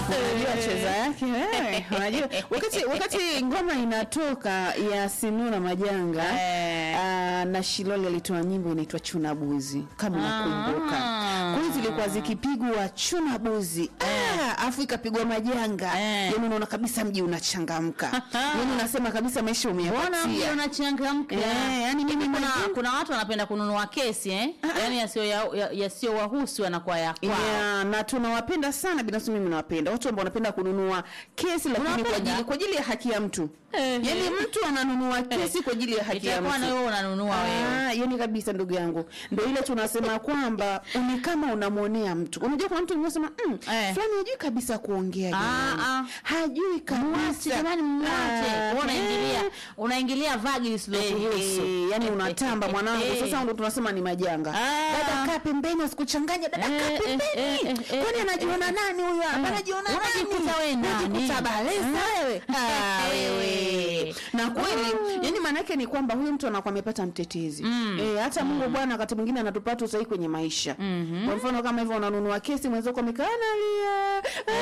unajua cheza yake wewe unajua wakati wakati ngoma inatoka ya Sinura Majanga Eh. ah, na Shilole alitoa nyimbo inaitwa Chuna Buzi kama unakumbuka. Ah. Kwa hiyo zilikuwa zikipigwa Chuna Buzi ah, afu ikapigwa Majanga Eh. yaani unaona kabisa mji unachangamka yaani unasema kabisa maisha Mbona mji umeyapatia unachangamka? Eh, yani mimi Hivi kuna, Majanga- kuna watu wanapenda kununua kesi eh? Yaani yasiyo ya- ya- yasiyowahusu yanakuwa ya kwao. Yeah, na tunawapenda sana binafsi mimi nawapenda watu ambao wanapenda kununua kesi lakini kwa Unawapenda? ajili kwa ajili ya haki ya mtu Ehe. yaani mtu ananunua kesi kwa ajili ya haki ya Itakuwa na mtu wewe unanunua wewe. Ah, yani kabisa ndugu yangu ndio ile tunasema kwamba ni kama unamwonea mtu unajua kuna mtu unasema mm, Eh. fulani hajui kabisa kuongea jamani. ah. hajui Mwache kabisa jamani, mwache. Ah, Wewe unaingilia eh. unaingilia vagi lisilokuhusu. Eh, yani unatamba mwanangu sasa ndo tunasema ni majanga Ah. dada kaa pembeni asikuchanganya dada Eh, kaa eh, pembeni eh, eh, eh, kwani eh, anajiona nani huyo hapa anajiona nani Unajikuta wewe nani? Unajikuta balesa wewe Ah, wewe na kweli yani maana yake ni kwamba huyu mtu anakuwa amepata mtetezi eh, hata Mungu Bwana wakati mwingine anatupata usahihi kwenye maisha kwa mfano kama hivyo unanunua kesi mwenzako amekaa analia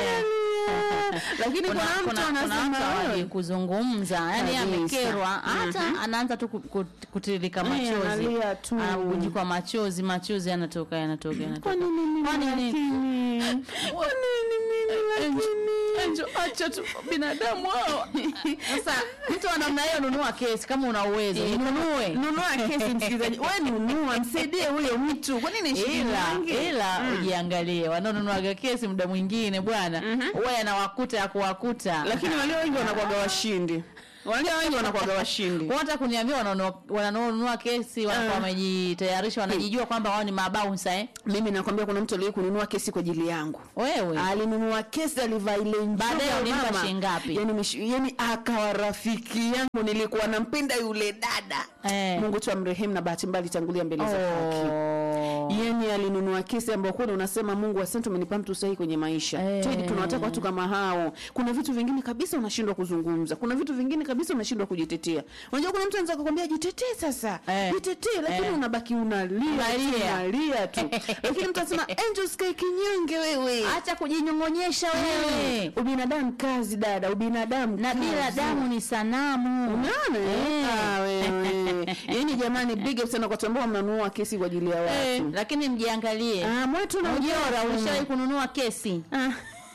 analia lakini kuna kuna mtu kuna kuna anasema mtu hawaji wewe kuzungumza yani Kabisa. amekerwa hata anaanza tu ku- ku- kutiririka Eh, machozi analia tu. anabubujikwa machozi machozi yanatoka yanatoka yanatoka Kwa nini mimi Kwa nini? lakini? Kwa nini mimi lakini? Enjo, acha tu binadamu hao. Sasa mtu wa namna hiyo nunua kesi kama una uwezo, inunue. Nunua kesi msikilizaji, wewe nunua, msaidie huyo mtu. Kwa nini shilingi Ila nyingi? ila ujiangalie, wanaonunuaga kesi muda mwingine bwana, huwa yanawakuta ya kuwakuta. Lakini walio wengi wanakuwaga washindi, walio wengi wanakuwaga washindi. Kwa hata kuniambia wanaonunua- wanaonunua kesi wanakuwa Ah. wamejitayarisha, wanajijua kwamba wao ni mabaunsa eh. Mimi nakwambia kuna mtu aliye kununua kesi kwa ajili yangu. Wewe alinunua kesi alivaa ile njuga Baadaye ulimpa mama. shilingi ngapi? yani, mish- yani akawa rafiki yangu nilikuwa nampenda yule dada Eh. mungu tu amrehemu na bahati mbaya alitangulia mbele za haki Oh. yani alinunua kesi ambayo kweli unasema mungu asante umenipa mtu sahihi kwenye maisha Eh. Tedi, tunawataka watu kama hao kuna vitu vingine kabisa unashindwa kuzungumza kuna vitu vingine kabisa unashindwa kujitetea unajua kuna mtu anaweza kukwambia jitetee sasa Eh. jitetee lakini Eh. unabaki unalia tu, Unalia. unalia tu lakini mtu anasema angel sky kinyonge wewe Acha kujinyong'onyesha wewe. ubinadamu kazi dada ubinadamu Na bila kazi. damu ni sanamu. unaona eh? Eh. Ah, wewe yaani jamani big up sana kwa watu ambao mnanunua kesi kwa ajili ya Eh, watu lakini mjiangalie. ah mwetu na Ujora ujora ulishawahi kununua kesi? Ah.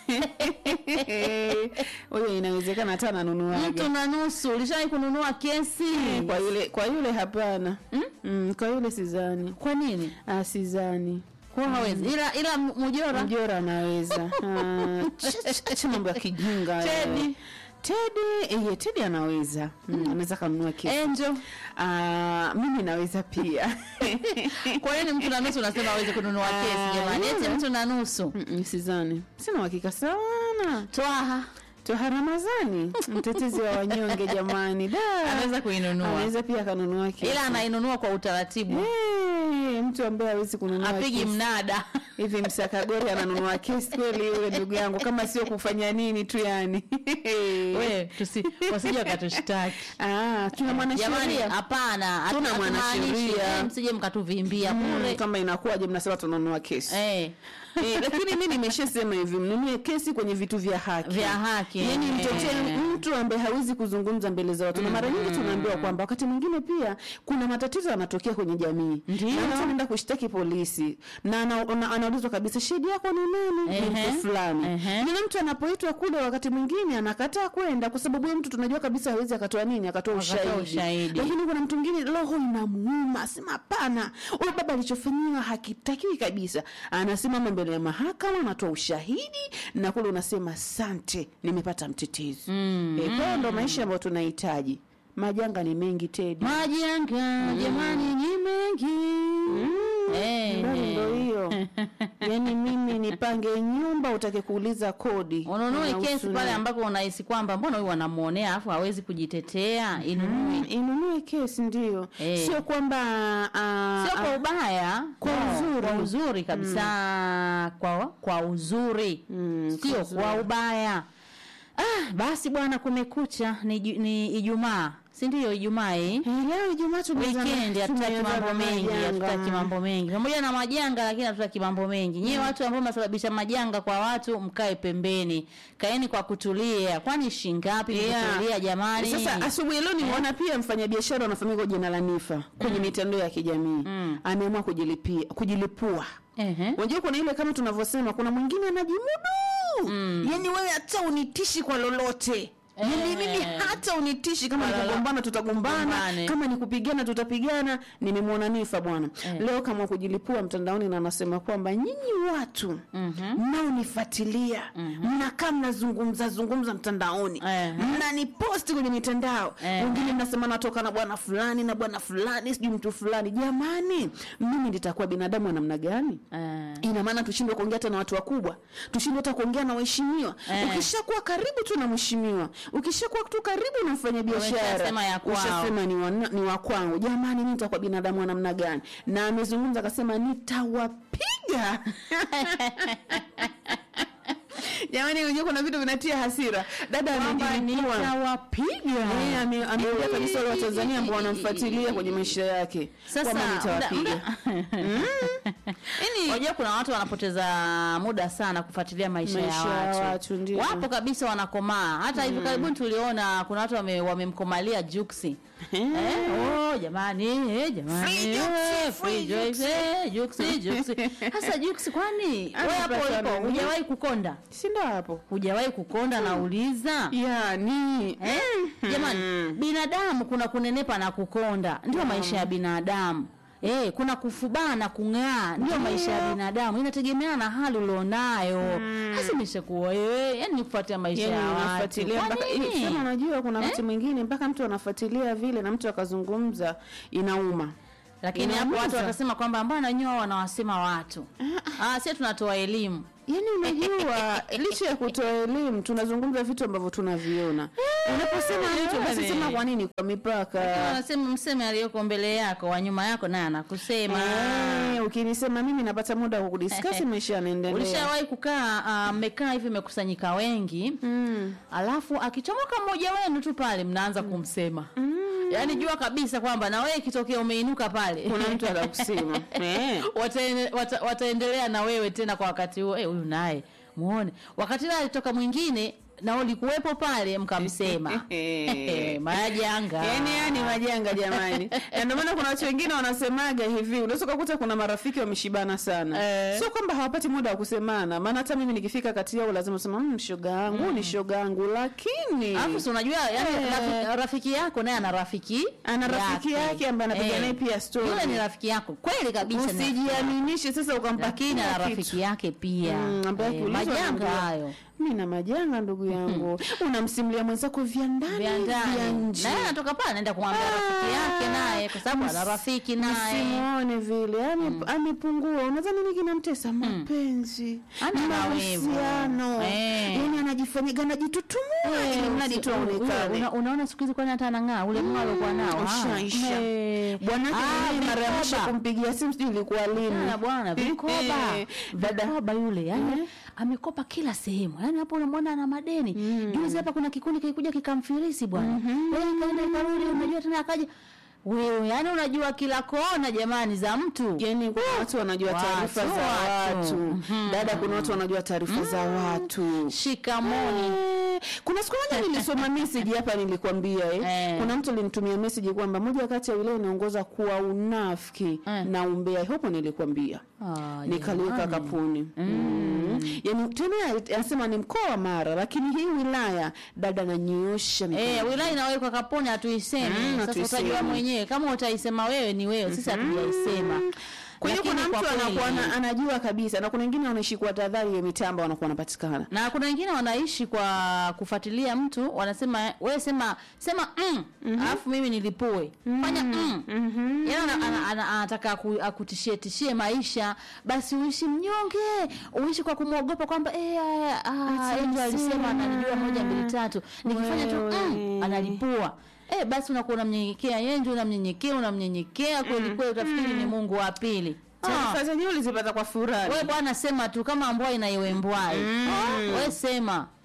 huyo inawezekana hata ananunuaga Mtu na nusu ulishawahi kununua kesi? kwa yule kwa yule hapana mm, kwa yule sizani Kwa nini? ah, sizani Kwa hawezi. Ila ila mjora mjora anaweza Ah, ch- ch- acha mambo ya kijinga wewe. Teddy. Teddy, eh, Teddy anaweza mm, anaweza kanunua kesi Angel. Ah, mimi naweza pia Kwa nini mtu na nusu unasema hawezi kununua Ah, kesi jamani? Eti yeah. mtu na nusu. Mm, sizani sina uhakika sana Twaha toha ramazani mtetezi wa wanyonge jamani da anaweza kuinunua. anaweza pia akanunua kesi Ila anainunua kwa utaratibu. Eh, mtu ambaye hawezi kununua Apigi kesi. mnada. hivi msakagori ananunua kesi kweli yule ndugu yangu kama sio kufanya nini tu yani Wewe tusi wasije wakatushtaki. ah, tuna Jamani, mwanasheria hapana, hatu- Tuna hatumaanishi, mwanasheria. eh, msije mkatuvimbia Mm, bure. kama inakuwaje mnasema tunanunua kesi Eh, Eh, lakini mi nimeshasema hivi mnunue kesi kwenye vitu vya haki Vya haki, yani eh. mtetee mtu ambaye hawezi kuzungumza mbele za watu na mara nyingi tunaambiwa kwamba wakati mwingine pia kuna matatizo yanatokea kwenye jamii Ndio. na mtu anaenda kushtaki polisi na ana- ana- anaulizwa kabisa shahidi yako ni nani ni Ehe. mtu fulani Ehe. yule mtu anapoitwa kule wakati mwingine anakataa kwenda kwa sababu huyo mtu tunajua kabisa hawezi akatoa nini akatoa Akatoa ushahidi. ushahidi. lakini kuna mtu mwingine roho inamuuma asema hapana huyu baba alichofanyiwa hakitakiwi kabisa anasimama mbele ya mahakama anatoa ushahidi na kule unasema sante nimepata mtetezi mm. e, kwa hiyo ndo maisha ambayo tunahitaji majanga ni mengi tedi majanga jamani ni mengi. Eh, Ndani ndo hiyo yaani mimi nipange nyumba utake kuuliza kodi ununue Unahusu kesi pale nini? ambako unahisi kwamba mbona huyu wanamuonea alafu hawezi kujitetea, inunue. Mm, inunue kesi ndio Eh. sio kwamba ah, Sio kwa ah, ubaya, Kwa no, uzuri. kwa uzuri kabisa, kwa kwa uzuri, Mm, sio kwa uzuri. kwa ubaya. Ah, basi bwana, kumekucha ni, ju- ni Ijumaa si ndio ijumaa hii Eh, leo Ijumaa tumeanza na- weekend hatutaki tumeanza mambo na mengi majanga. hatutaki mambo mengi pamoja na majanga lakini hatutaki mambo mengi nyie watu ambao mnasababisha majanga kwa watu mkae pembeni kaeni kwa kutulia kwani shingapi Yeah. kutulia jamani Sasa asubuhi leo nimeona pia mfanyabiashara anafahamika kwa jina la Nifa kwenye mitandao ya kijamii ameamua kujilipia kujilipua. Ehe. Unajua kuna ile kama tunavyosema kuna mwingine anajimudu. Yaani wewe hata unitishi kwa lolote. Yaani mimi hata unitishi kama ni Wala- kugombana tutagombana, Tugombane. kama ni kupigana tutapigana. Nimemwona Nifa bwana. Eh. Leo kama kujilipua mtandaoni na anasema kwamba nyinyi watu mnaonifuatilia mnakaa mnazungumza zungumza mtandaoni Eh. mnaniposti kwenye mitandao Eh. wengine mnasema natoka na bwana fulani na bwana fulani sijui mtu fulani jamani mimi nitakuwa binadamu wa namna gani Eh. ina maana tushindwe kuongea hata na watu wakubwa tushindwe hata kuongea na waheshimiwa Eh. ukishakuwa karibu tu na mheshimiwa ukishakuwa tu karibu na mfanyabiashara Umeshasema ya kwao. ushasema ni wa, ni wa kwangu jamani mimi nitakuwa binadamu wa namna gani na amezungumza akasema nitawapiga jamani unajua kuna vitu vinatia hasira dada kwamba amejilipua nitawapiga Eh, ame- ameambia kabisa wale Watanzania ambao wanamfuatilia kwenye maisha yake Sasa, kwamba nitawapiga. Yaani, Unajua kuna watu wanapoteza muda sana kufuatilia maisha, Maisha ya ya watu. watu, ndio. Wapo kabisa wanakomaa. Hata hivi karibuni tuliona kuna watu wame- wamemkomalia Juksi. Eh, oh jamani, eh, jamani. Free Juksi, eh, free free Juksi, eh, Juksi, Juksi. Sasa Juksi kwani wewe hapo Anapata ulipo nini? hujawahi kukonda? si ndo hapo Hujawahi kukonda nauliza? yani Eh? Jamani, binadamu kuna kunenepa na kukonda, ndio maisha ya binadamu. Eh, kuna kufubaa na kung'aa, ndio maisha ya binadamu. Inategemeana na hali ulionayo. Hasa imeshakuwa wewe, yani kufuatia maisha yani ya watu. unafuatilia Kwa mpaka nini? eh, sema unajua kuna wakati mwingine mpaka mtu anafuatilia vile na mtu akazungumza inauma Lakini hapo Inaumiza. watu wakasema kwamba mbona wenyewe wao wanawasema watu. Ah, sisi tunatoa elimu. Yaani unajua licha ya kutoa elimu tunazungumza vitu ambavyo tunaviona. Unaposema mtu basi jamani. sema kwa nini kwa mipaka. Wanasema mseme aliyoko mbele yako, wa nyuma yako naye anakusema. Eh, ukinisema mimi napata muda wa kudiscuss maisha yanaendelea. Ulishawahi kukaa ah, mmekaa hivi mmekusanyika wengi Mm. alafu akichomoka mmoja wenu tu pale mnaanza kumsema yaani jua kabisa kwamba na wewe ikitokea umeinuka pale Kuna mtu atakusema. Eh. wataene- wata, wataendelea na wewe tena kwa wakati huo eh, huyu naye muone wakati ule alitoka mwingine na ulikuwepo pale mkamsema majanga Yaani yani majanga jamani. Na ndio maana kuna watu wengine wanasemaga hivi, unaweza kukuta kuna marafiki wameshibana sana. Eh. Sio kwamba hawapati muda wa kusemana, maana hata mimi nikifika kati yao lazima usema mmm, shoga yangu ni shoga yangu, lakini alafu si unajua yani Eh. rafiki, rafiki yako naye ana rafiki ana rafiki yake ambaye anapiga Eh. naye pia story. yule ni rafiki yako kweli kabisa ni rafiki yako. Usijiaminishe sasa ukampa lakini kila ana kitu. rafiki yake pia Mm, ambaye Eh, akiulizwa majanga anaambia, hayo mi na majanga ndugu yangu unamsimulia mwenzako vya ndani vya vya ndani nje na yeye anatoka pale anaenda kumwambia rafiki yake naye kwa sababu ana rafiki naye Msimuone vile ame, amepungua. Unadhani nini kinamtesa? Mapenzi, Ana na wivu. mahusiano, Eh. yani anajifanyaga anajitutumua ili mradi tu aonekane. Una- unaona siku hizi kwani hata anang'aa ule mng'ao aliokuwa nao ah. Ushaisha. Eh. Bwanake Ah, mwenyewe mara ya mwisho vikoba. kumpigia simu sijui ilikuwa lini. Bwana, bwana vikoba Eh, dada vikoba yule yani amekopa kila sehemu yani hapo unamwona ana madeni juzi hapa kuna kikundi kilikuja kikamfilisi bwana wewe kaenda ikarudi unajua tena akaja wewe yani unajua kila kona jamani za mtu yani kuna watu wanajua Watu, taarifa za watu. watu. Mhm. Dada, kuna watu wanajua taarifa za watu. shikamoni Eh, kuna siku moja nilisoma message hapa nilikwambia eh. Eh. Kuna mtu alinitumia message kwamba moja kati ya wilaya inaongoza kuwa unafiki Eh. na umbea. Hapo nilikwambia. Ah, Nikaliweka jamani. kapuni. Mm. Yaani tena anasema ni mkoa wa Mara lakini hii wilaya dada ananyoosha mikono. Eh, wilaya inawekwa kaponi hatuisemi. Mm, Sasa hatuisemi. utajua mwenyewe kama utaisema wewe ni wewe, sisi hatujaisema. Kwa hiyo Lakini kuna kwa mtu anakuwa kweli- ana- anajua kabisa na kuna wengine wanaishi kwa tahadhari ya mitambo wanakuwa wanapatikana. na kuna wengine wanaishi kwa kufuatilia mtu wanasema wewe sema sema mm, alafu mimi nilipue fanya mm. Yaani ana- ana- ana- anataka aku- akutishie tishie maisha basi uishi mnyonge uishi kwa kumwogopa kwamba eh ah, ah, Ati Angel alisema alisema. ananijua moja mbili tatu nikifanya tu mm, Wewe. analipua Eh, basi unakuwa unamnyenyekea yeye ndio unamnyenyekea unamnyenyekea kweli kweli utafikiri ni Mungu wa pili Ah. Taarifa zenyewe ulizipata kwa furaha. We bwana sema tu kama mbwai na iwe mbwai. Mm. Oh, we sema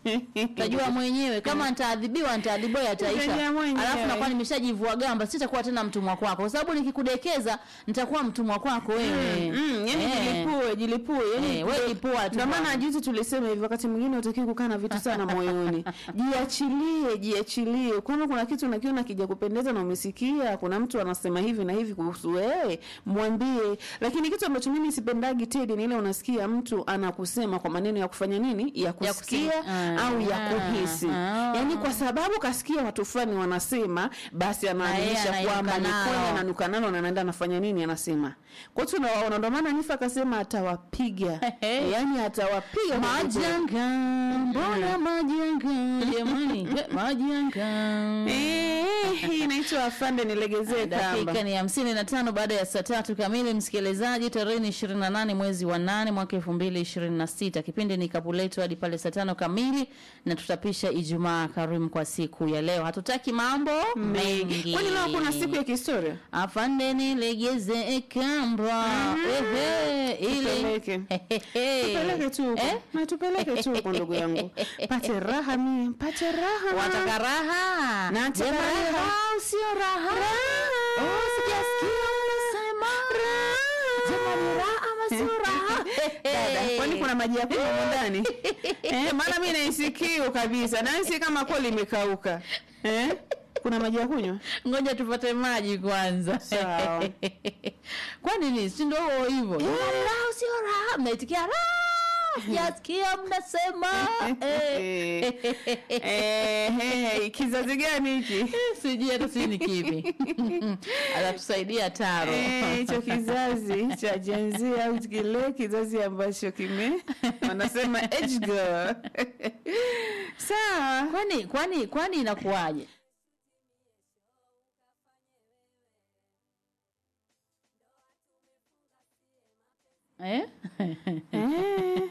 tajua mwenyewe kama nitaadhibiwa nitaadhibiwa yataisha Utajua mwenyewe. alafu nakuwa nimeshajivua gamba sitakuwa tena mtumwa kwako kwa sababu nikikudekeza nitakuwa mtumwa kwako wewe Mm, yani Eh. jilipue jilipue yani Eh, we lipua tu ndio maana bwana. juzi tulisema hivi wakati mwingine utakiwa kukaa na vitu sana moyoni jiachilie jiachilie kama kuna kitu unakiona kija kupendeza na umesikia kuna mtu anasema hivi na hivi kuhusu wewe mwambie lakini kitu ambacho mimi sipendagi Teddy ni ile unasikia mtu anakusema kwa maneno ya kufanya nini ya kusikia kusema. au ya Ah, kuhisi ah. yani kwa sababu kasikia watu fulani wanasema basi anaaminisha anainuka kwamba ni kweli nao. ananuka nalo na anaenda anafanya nini anasema kwa hiyo tunawaona ndio maana Nifa akasema atawapiga Hehe. yani atawapiga kwa kweli. majanga mbona majanga jamani eh, majanga Eh, hii inaitwa afande nilegezee kamba dakika ni hamsini na tano baada ya saa tatu kamili msikilizaji tarehe ni ishirini na nane mwezi wa nane mwaka elfu mbili ishirini na sita kipindi ni kapuletu hadi pale saa tano kamili na tutapisha ijumaa karimu kwa siku ya leo hatutaki mambo mengi kwani leo kuna siku ya kihistoria afande nilegeze kamba ehe ile Tupeleke. tupeleke tu huko Eh? na tupeleke tu huko ndugu yangu pate raha mie pate raha wataka raha Nataka Jamani, raha. raha sio raha Oh, sijasikia unasema jamani raha ama sio raha Dada, kwani kuna maji ya kunywa humo ndani eh, maana mi naisikio kabisa nahisi kama kweli imekauka eh? kuna maji ya kunywa ngoja tupate maji kwanza Sawa. kwani ni si ndio hivyo jamani raha sio raha mnaitikia raha sijasikia mnasema Eh. Eh, eh, kizazi gani hiki sijui hata sijui ni kipi atatusaidia taro Eh, hicho kizazi cha Gen Z au kile kizazi ambacho kime wanasema age girl sawa kwani kwani kwani inakuwaje eh? Eh.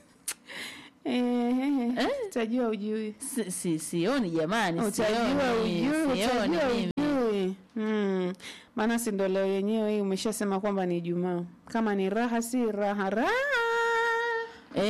Eh, utajua ujui si, si, sioni jamani utajua sioni, ujui sioni utajua mimi. ujui Mm. maana si ndo leo yenyewe hii umeshasema kwamba ni Ijumaa kama ni raha si raha raha